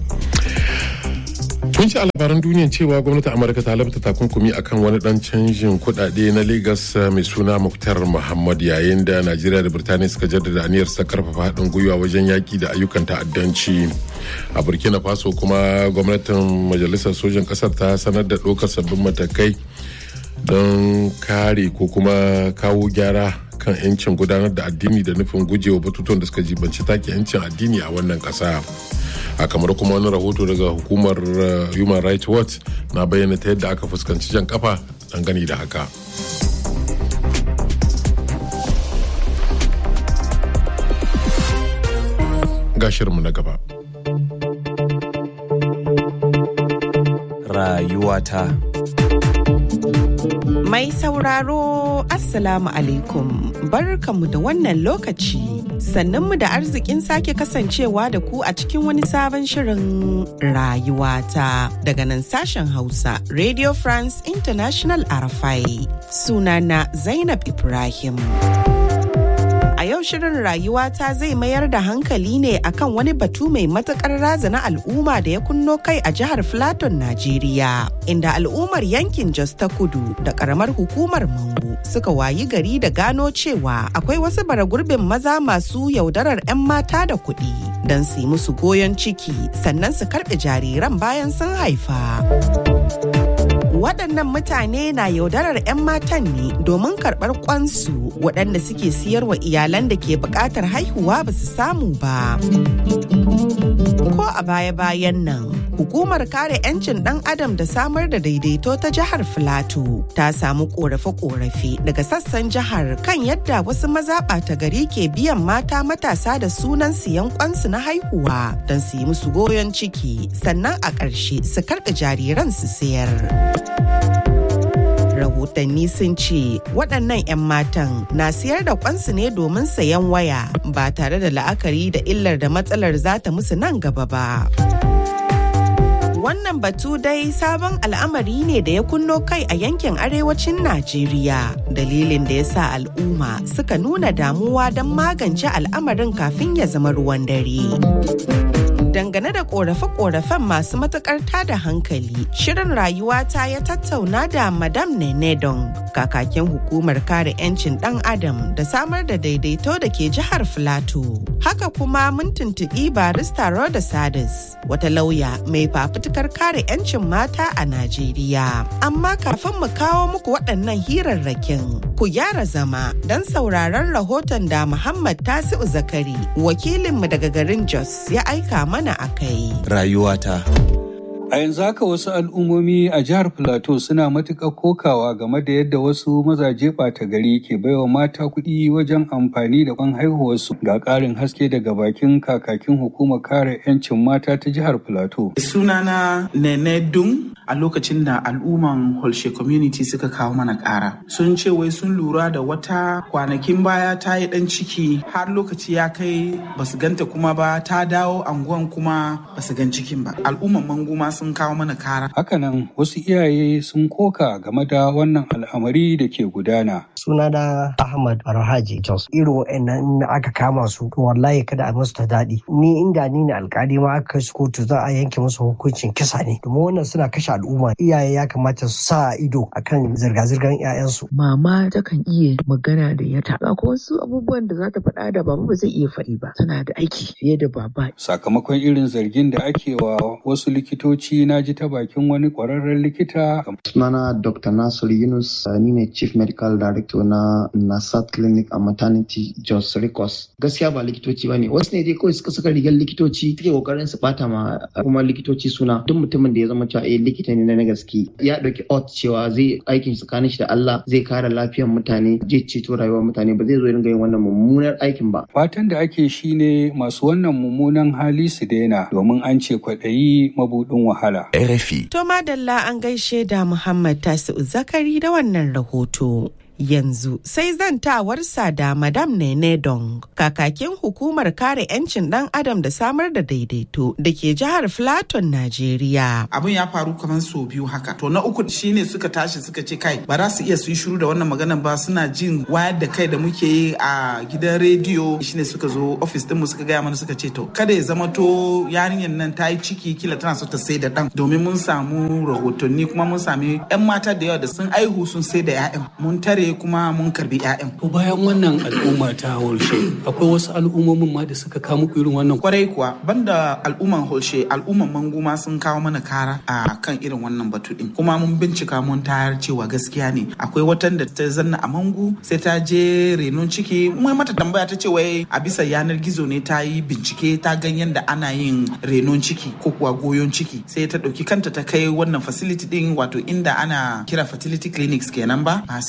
Kun ci labaran duniya cewa gwamnatin Amurka ta labta takunkumi akan wani dan canjin kudade na Lagos mai suna Muktar Muhammad yayin da Najeriya da Birtaniya suka jaddada aniyar sa karfafa haɗin gwiwa wajen yaki da ayyukan ta'addanci. A Burkina Faso kuma gwamnatin majalisar sojan ƙasar ta sanar da ɗaukar sabbin matakai don kare ko kuma kawo gyara kan 'yancin gudanar da addini da nufin gujewa batutuwan da suka jibanci take 'yancin addini a wannan ƙasa. a kamar kuma wani rahoto daga hukumar human rights watch na bayyana ta yadda aka fuskanci jan kafa dangane da haka ga shirinmu na gaba rayuwata. Mai sauraro Assalamu alaikum barkanmu da wannan lokaci sannanmu da arzikin sake kasancewa da ku a cikin wani sabon shirin rayuwata daga nan sashen Hausa Radio France International Arafai sunana Zainab Ibrahim. A yau shirin rayuwata zai mayar da hankali ne akan wani batu mai matukar razana al'umma da ya kunno kai a jihar Filaton, Najeriya, inda al'ummar yankin Jos ta Kudu da karamar hukumar Mangu suka wayi gari da gano cewa akwai wasu baragurbin maza masu yaudarar 'yan mata da kuɗi don su yi musu goyon ciki sannan su karɓe jariran bayan sun haifa. waɗannan mutane na yaudarar 'yan matan ne domin karɓar kwansu waɗanda suke siyarwa iyalan da ke buƙatar haihuwa ba su samu ba. Ko a baya-bayan nan, hukumar kare 'yancin ɗan adam da samar da daidaito ta jihar Filato ta samu ƙorafe-ƙorafe daga sassan jihar kan yadda wasu maza ɓata gari ke biyan mata matasa da sunan siyan kwansu na haihuwa don su yi musu goyon ciki sannan a ƙarshe su karɓe jariran su sayar. rahotanni sun ce waɗannan 'yan matan na siyar da kwansu ne domin sayan waya ba tare da la'akari da illar da matsalar za ta musu nan gaba ba. Wannan batu dai sabon al'amari ne da ya kunno kai a yankin arewacin Najeriya. Dalilin da ya sa al'umma suka nuna damuwa don magance al'amarin kafin ya zama ruwan dare. dangane da korafe-korafen masu matukar tada hankali shirin rayuwata ya tattauna da madam nenedon kakakin hukumar kare 'yancin dan adam da samar da daidaito da ke jihar filato haka kuma mun tuntuɓi barista roda sadis wata lauya mai fafutukar kare 'yancin mata a najeriya amma kafin mu kawo muku waɗannan hirarrakin ku gyara zama don sauraron rahoton da muhammad tasi'u zakari wakilinmu daga garin jos ya aika mana mana a kai. Rayuwata. A yanzu haka wasu al'ummomi a jihar Filato suna matuƙar kokawa game da yadda wasu mazaje ɓata gari ke baiwa mata kuɗi wajen amfani da kwan haihuwarsu ga ƙarin haske daga bakin kakakin hukumar kare 'yancin mata ta jihar Filato. Sunana Nene Dung a lokacin da al'umman Holshe community suka kawo mana ƙara. Sun ce wai sun lura da wata kwanakin baya ta yi ɗan ciki har lokaci ya kai basu ganta kuma ba ta dawo anguwan kuma basu gan cikin ba. Al'umman manguma sun kawo mana kara. Hakanan wasu iyaye sun koka game da wannan al'amari da ke gudana. Sunana Ahmad Barhaji Jos. Irin wa'annan in aka kama su to wallahi kada a musu ta daɗi. Ni inda ni ne alkali ma aka kai su kotu za a yanke musu hukuncin kisa ne. Domin wannan suna kashe al'umma. Iyaye ya kamata su sa ido akan zirga-zirgar 'ya'yansu. Mama takan iya magana da yata. Akwai wasu abubuwan da za ta faɗa da baba ba zai iya faɗi ba. Tana da aiki fiye da baba. Sakamakon irin zargin da ake wa wasu likitoci na ji ta bakin wani kwararren likita. Sunana Dr. Nasir Yunus ni ne Chief Medical Director na Nasat Clinic a Maternity Jos Ricos. Gaskiya ba likitoci ba ne. Wasu ne dai kawai suka saka rigar likitoci suke kokarin su bata ma kuma likitoci suna. Duk mutumin da ya zama cewa eh likita ne na gaske ya dauki ot cewa zai aikin tsakanin shi da Allah zai kare lafiyar mutane zai ceto rayuwar mutane ba zai zo ringa yin wannan mummunar aikin ba. Fatan da ake shi ne masu wannan mummunan hali su daina domin an ce kwaɗayi mabuɗin wahala. RFI. To madalla an gaishe da Muhammad Tasi'u Zakari da wannan rahoto. Yanzu sai zantawarsa da Madam Nene Dong, kakakin hukumar kare 'yancin ɗan adam da samar da daidaito da ke jihar Filaton, Najeriya. Abin ya faru kamar sau biyu haka. To na uku shine suka tashi suka ce kai ba za su iya su yi shiru da wannan maganan ba suna jin wayar da kai da muke yi a gidan rediyo shine suka zo ofis ɗinmu suka gaya mana suka ce to kada ya zama to yarinyar nan ta yi ciki kila tana so ta sai da ɗan domin mun samu rahotanni kuma mun sami 'yan mata da yawa da sun aihu sun sai da 'ya'yan mun tare kuma mun karbi 'ya'yan. To bayan wannan al'umma ta holshe akwai wasu al'ummomin ma da suka kawo muku irin wannan. Kwarai kuwa banda al'umman holshe al'umman manguma sun kawo mana kara a kan irin wannan batu din. Kuma mun bincika mun tayar cewa gaskiya ne akwai watan da ta zanna a mangu sai ta je renon ciki mun mata tambaya ta ce wai a bisa yanar gizo ne ta yi bincike ta gan yadda ana yin renon ciki ko kuwa goyon ciki sai ta ɗauki kanta ta kai wannan facility din wato inda ana kira fertility clinics kenan ba sai ta je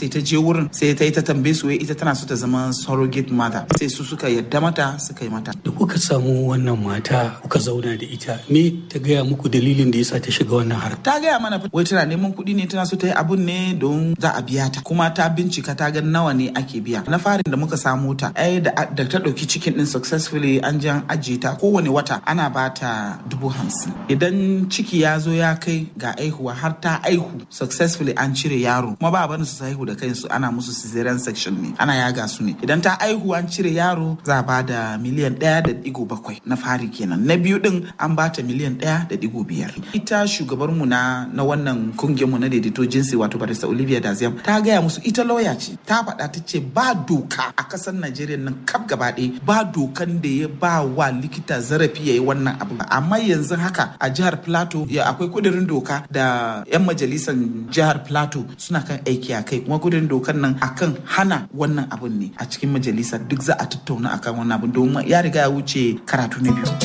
wurin sai ta yi ta tambaye su wai ita tana so ta zama surrogate mother sai su suka yadda mata suka yi mata da kuka samu wannan mata kuka zauna da ita me ta gaya muku dalilin da yasa ta shiga wannan harka ta gaya mana wai tana neman kuɗi ne tana so ta yi abun ne don za a biya ta kuma ta bincika ta ga nawa ne ake biya na farin da muka samu ta ai da ta ɗauki cikin din successfully an ji an ajiye ta kowane wata ana ba ta dubu hamsin idan ciki ya zo ya kai ga aihuwa har ta aihu successfully an cire yaro kuma ba barin su haihu da kansu ana musu cesarean section ne ana yaga su ne idan ta aihu an cire yaro za a ba da miliyan ɗaya da digo bakwai na fari kenan na biyu din an ba ta miliyan ɗaya da digo biyar ita shugabar mu na na wannan kungiyar mu na daidaito jinsi wato barista olivia daziam ta gaya musu ita lauya ce ta faɗa ta ce ba doka a ƙasar najeriya nan kaf gaba ɗaya ba dokan da ya ba wa likita zarafi ya yi wannan abu amma yanzu haka a jihar plateau ya akwai kudirin doka da 'yan majalisar jihar plateau suna kan aiki a kai kuma kudirin dokan nan akan hana wannan abun ne a cikin majalisar duk za a tattauna akan wannan abun domin ya riga ya wuce karatu na biyu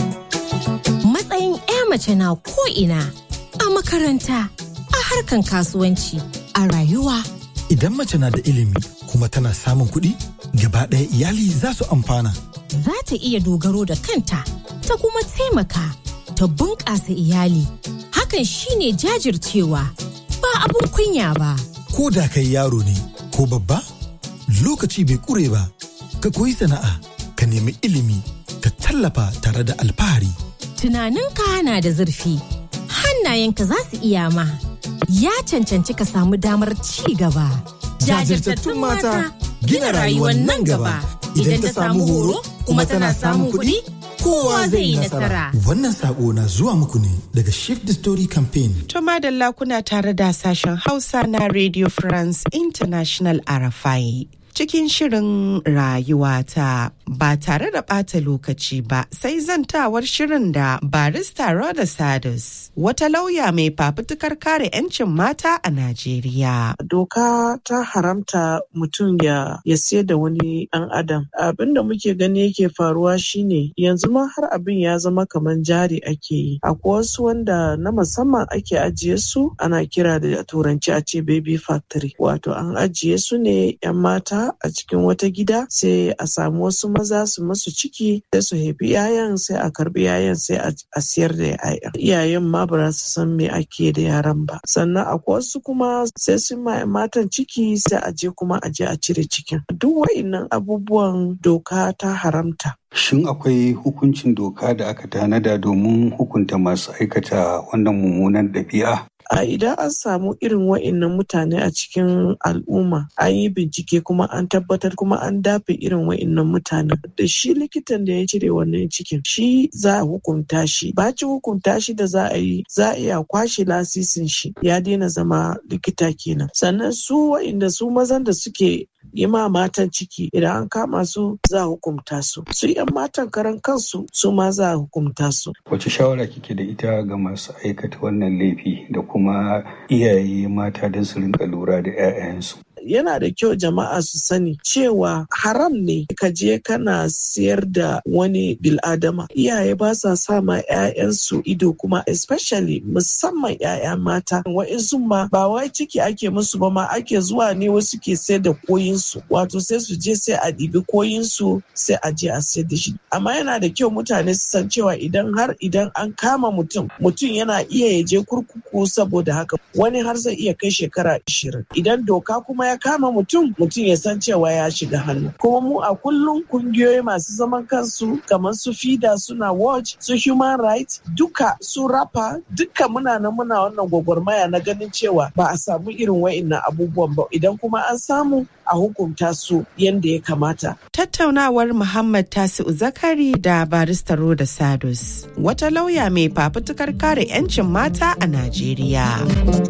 matsayin 'ya mace na ko ina a makaranta a harkan kasuwanci a rayuwa idan mace na da ilimi kuma tana samun kuɗi gaba ɗaya iyali za su amfana za ta iya dogaro da kanta ta kuma taimaka ta bunƙasa iyali hakan shine jajircewa ba abun kunya ba ko da kai yaro ne ko babba lokaci bai ƙure ba ka koyi sana'a ka nemi ilimi ka tallafa tare da alfahari tunaninka na da zurfi hannayenka za su iya ma ya cancanci ka samu damar ci gaba jajirtattun mata gina rayuwar nan gaba idan ta samu horo kuma tana samun kuɗi kowa zai yi nasara. Wannan sako na zuwa muku ne daga Shift the Story Campaign. To madalla kuna tare da sashen Hausa na Radio France International Arafai. Cikin shirin rayuwata ba tare da ɓata lokaci ba sai zantawar shirin da barista Roda Sadus wata lauya mai fafutukar kare 'yancin mata a Najeriya. Doka ta haramta mutum ya, ya siyar da wani ɗan adam. Abin da muke gani yake faruwa shine yanzu ma har abin ya zama kamar jari ake yi. Akwai wasu wanda na musamman ake ajiye su ana kira da turanci a ce baby factory. Wato an ajiye su ne 'yan mata a cikin wata gida sai a samu wasu maza su masu ciki sai su haifi 'ya'yan sai a karbi 'ya'yan sai a siyar da 'ya'yan. Iyayen ma ba su san me ake da yaran ba. Sannan akwai wasu kuma sai sun ma matan ciki sai a je kuma a je a cire cikin. Duk wa'innan abubuwan doka ta haramta. Shin akwai hukuncin doka da aka tanada domin hukunta masu aikata wannan mummunan ɗabi'a? a idan an samu irin wa'innan mutane a cikin al'umma an yi bincike kuma an tabbatar kuma an dafe irin wa'innan mutanen da shi likitan da ya cire wannan cikin shi za a hukunta shi bacin hukunta shi da za a yi za a iya kwashe lasisin shi ya daina zama likita kenan sannan su wa'inda su mazan da suke yi ma matan ciki idan an kama su za a hukumta su su yan matan karan kansu su ma za a hukumta su wace shawara kike da ita ga masu aikata wannan laifi da kuma iyaye mata don su rinka lura da 'ya'yansu yana da kyau jama'a su sani cewa haram ne ka je kana siyar da wani biladama iyaye ba sa sa ma 'ya'yansu ido kuma especially musamman 'ya'ya mata wa'insu ma ba wai ciki ake musu ba ma ake zuwa ne wasu ke sayar da koyinsu wato sai su je sai a ɗibi koyinsu sai a je a sayar da shi amma yana da kyau mutane su san cewa idan har idan an kama mutum mutum yana iya ya je kurkuku saboda haka wani har zai iya kai shekara 20 idan doka kuma ya kama mutum mutum ya san cewa ya shiga hannu kuma mu a kullum kungiyoyi masu zaman kansu kamar su fida suna watch su human rights duka su rapa duka muna nan muna wannan gwagwarmaya na ganin cewa ba a samu irin wa'innan abubuwan ba idan kuma an samu a hukunta su yadda ya kamata. Tattaunawar Muhammad Tasi'u Zakari da barista Roda Sadus, wata lauya mai fafutukar kare 'yancin mata a Najeriya.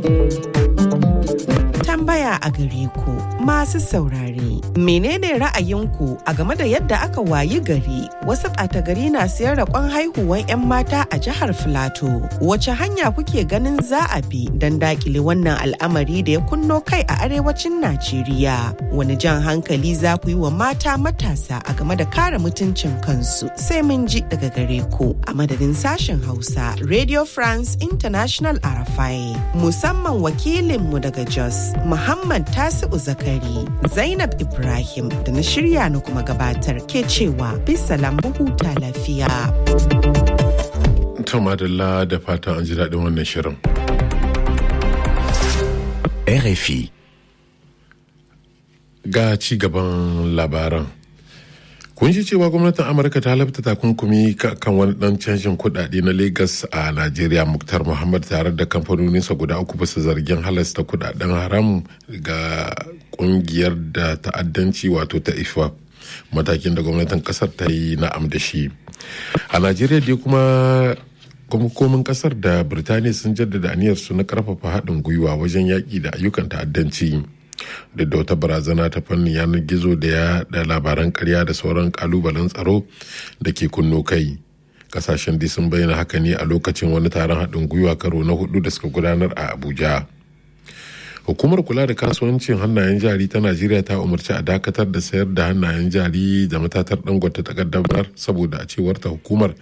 Tambaya a gare ku masu saurare, menene ra'ayinku a game da yadda aka wayi gari wasu ɓata gari na siyar da kwan haihuwan 'yan mata a jihar Filato? Wace hanya kuke ganin za a bi don dakile wannan al'amari da ya kunno kai a arewacin Najeriya? Wani jan hankali za ku yi wa mata matasa a game da kare mutuncin kansu sai mun ji daga gare ku a madadin sashen Hausa Radio France International Arafai musamman wakilinmu daga Jos Muhammad Tasi'u Zakari, Zainab Ibrahim da na shirya na kuma gabatar ke cewa bisalam huta lafiya. To madalla da fatan an ji daɗin wannan shirin. RFI. Ga ci gaban labaran. Kun ji cewa gwamnatin Amurka ta labta takunkumi kan wani dan canjin kuɗaɗe na Legas a Najeriya Muktar Muhammad tare da kamfanoninsa guda uku bisa zargin halasta kuɗaɗen haram ga ƙungiyar da ta'addanci wato ta IFA. Matakin da gwamnatin ƙasar ta yi na'am da shi. A Najeriya dai kuma hukumomin kasar da birtaniya sun jaddada aniyarsu na karfafa haɗin gwiwa wajen yaƙi da ayyukan ta'addanci duk da wata barazana ta fannin yanar gizo da ya da labaran karya da sauran kalubalen tsaro da ke kunno kai kasashen dai sun bayyana haka ne a lokacin wani taron haɗin gwiwa karo na hudu da suka gudanar a abuja hukumar kula da kasuwancin hannayen jari ta najeriya ta umarci a dakatar da sayar da hannayen jari da matatar dangote ta kaddamar saboda a cewar ta hukumar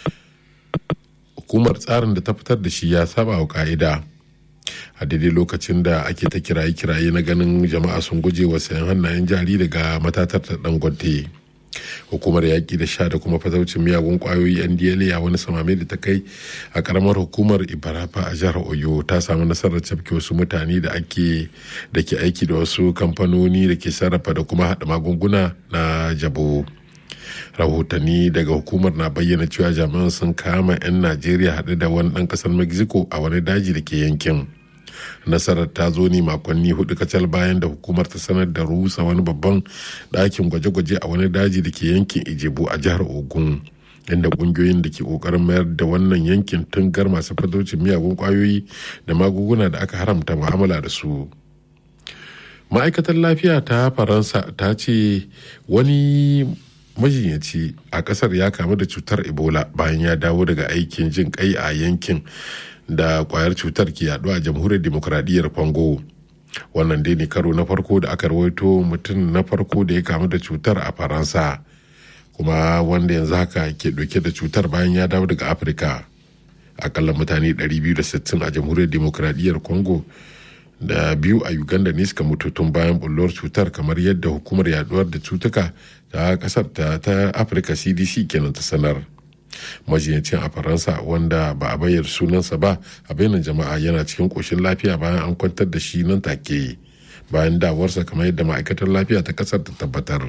hukumar tsarin da ta fitar da shi ya saba wa ka'ida a daidai lokacin da ake ta kiraye-kiraye na ganin jama'a sun guje wa sayan hannayen jari daga matatar ta dangote hukumar yaƙi da sha da kuma fataucin miyagun ƙwayoyi ndla a wani samame da ta kai a ƙaramar hukumar ibarafa a jihar oyo ta samu nasarar cafke wasu mutane da ake da ke aiki da wasu kamfanoni da ke sarrafa da kuma haɗa magunguna na jabo rahotanni daga hukumar na bayyana cewa jami'an sun kama 'yan najeriya haɗe da wani ɗan ƙasar mexico a wani daji da ke yankin nasarar ta zo ne makonni hudu kacal bayan da hukumar ta sanar da rusa wani babban ɗakin gwaje-gwaje a wani daji da ke yankin ijebu a jihar ogun inda ƙungiyoyin da ke ƙoƙarin mayar da wannan yankin tungar masu fatocin miyagun ƙwayoyi da magunguna da aka haramta mu'amala da su ma'aikatar lafiya ta faransa ta ce wani majinyaci a kasar ya kamu da cutar ebola bayan ya dawo daga aikin jin kai a yankin da kwayar cutar ke yaɗu a jamhuriyar demokuraɗiyyar congo wannan dai ne karo na farko da aka rawaito mutum na farko da ya kamu da cutar a faransa kuma wanda yanzu haka ke ɗauke da cutar bayan ya dawo daga afirka akalla mutane 260 a jamhuriyar demokuraɗiyyar congo da biyu a uganda ne suka mutu tun bayan bullar cutar kamar yadda hukumar yaduwar da cutuka ta kasar ta, ta afirka cdc kenan ta sanar majiyancin a faransa wanda ba a bayyana sunansa ba a bainar jama'a yana cikin koshin lafiya bayan an kwantar da shi nan take bayan dawarsa kamar yadda ma'aikatar lafiya ta kasar ta tabbatar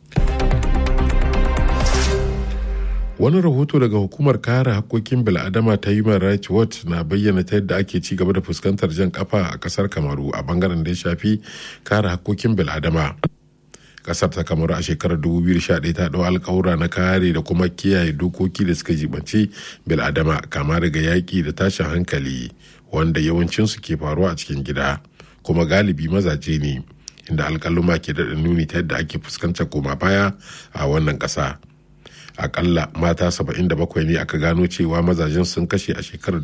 wani rahoto daga hukumar kare hakkokin bil'adama ta human rights watch na bayyana ta yadda ake ci gaba da fuskantar jan kafa a kasar kamaru a bangaren da ya shafi kare hakkokin bil'adama kasar ta kamaru a shekarar 2011 ta dau alkawura na kare da kuma kiyaye dokoki da suka jibanci bil'adama kama daga yaƙi da tashin hankali wanda yawancinsu ke faruwa a cikin gida kuma galibi mazaje ne inda alkaluma ke daɗa nuni ta yadda ake fuskantar koma baya a wannan ƙasa. akalla mata 77 ne aka gano cewa mazajen sun kashe a shekarar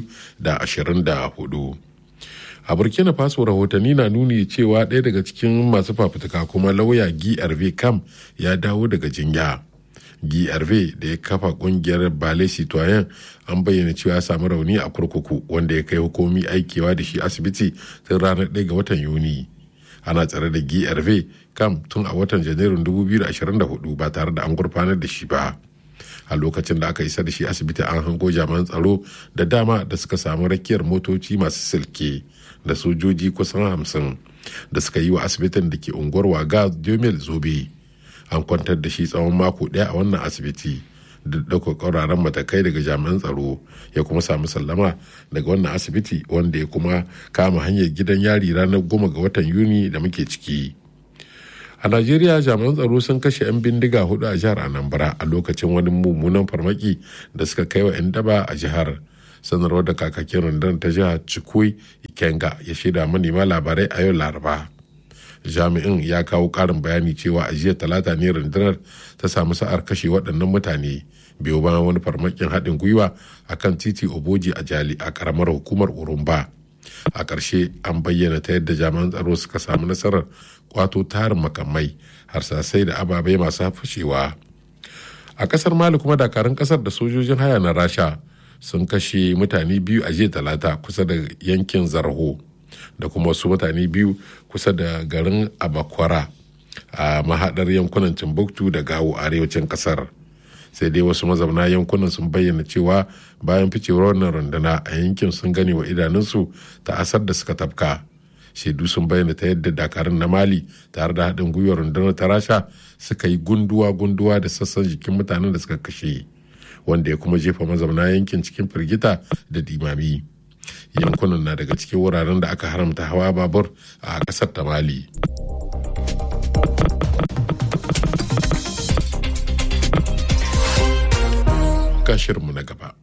2024 a burkina faso rahotanni na nuni cewa ɗaya daga cikin masu fafutuka kuma lauya grv kam ya dawo daga jinya grv da ya kafa kungiyar bale citoyen an bayyana cewa ya samu rauni a kurkuku wanda ya kai hukumi aikewa da shi asibiti tun ranar 1 ga watan yuni ana tsare da grv kam tun a watan janairun 2024 ba tare da an gurfanar da shi ba a lokacin da aka isa da shi asibiti an hango jami'an tsaro da dama da suka samu rakiyar motoci masu silke da sojoji kusan hamsin da suka yi wa asibitin da ke unguwar waga jomel zobe an kwantar da shi tsawon mako ɗaya a wannan asibiti da ɗaukar ƙauraran matakai daga jami'an tsaro ya kuma samu sallama daga wannan asibiti wanda ya kuma kama hanyar gidan yari ranar goma ga watan yuni da muke ciki a najeriya jami'an tsaro sun kashe 'yan bindiga hudu a jihar anambra a lokacin wani mummunan farmaki da suka kai wa 'yan daba a jihar sanarwar da kakakin rundunar ta jihar cikui ikenga ya shaida manema labarai a yau laraba jami'in ya kawo karin bayani cewa a jiya talata ne rundunar ta samu sa'ar kashe waɗannan mutane biyo bayan wani farmakin haɗin gwiwa a kan titi oboji a jali a ƙaramar hukumar urumba a ƙarshe an bayyana ta yadda jami'an tsaro suka samu nasarar kwato tarin makamai harsasai da ababai masu fashewa a ƙasar mali kuma dakarun ƙasar da sojojin haya na rasha sun kashe mutane biyu a jiya talata kusa da yankin zarho da kuma wasu mutane biyu kusa da garin abakwara a mahadar yankunan timbuktu da gawo arewacin kasar sai dai wasu mazauna yankunan sun bayyana cewa bayan ficewar wannan runduna a yankin sun gane wa idanunsu ta asar da suka tafka shaidu sun bayyana ta yadda dakarun na mali tare da haɗin gwiwar rundunar ta rasha suka yi gunduwa-gunduwa da sassan jikin mutanen da suka kashe wanda ya kuma jefa mazauna yankin cikin firgita da dimami yankunan na daga cikin wuraren da aka haramta hawa babur a ƙasar ta mali shirinmu na gaba.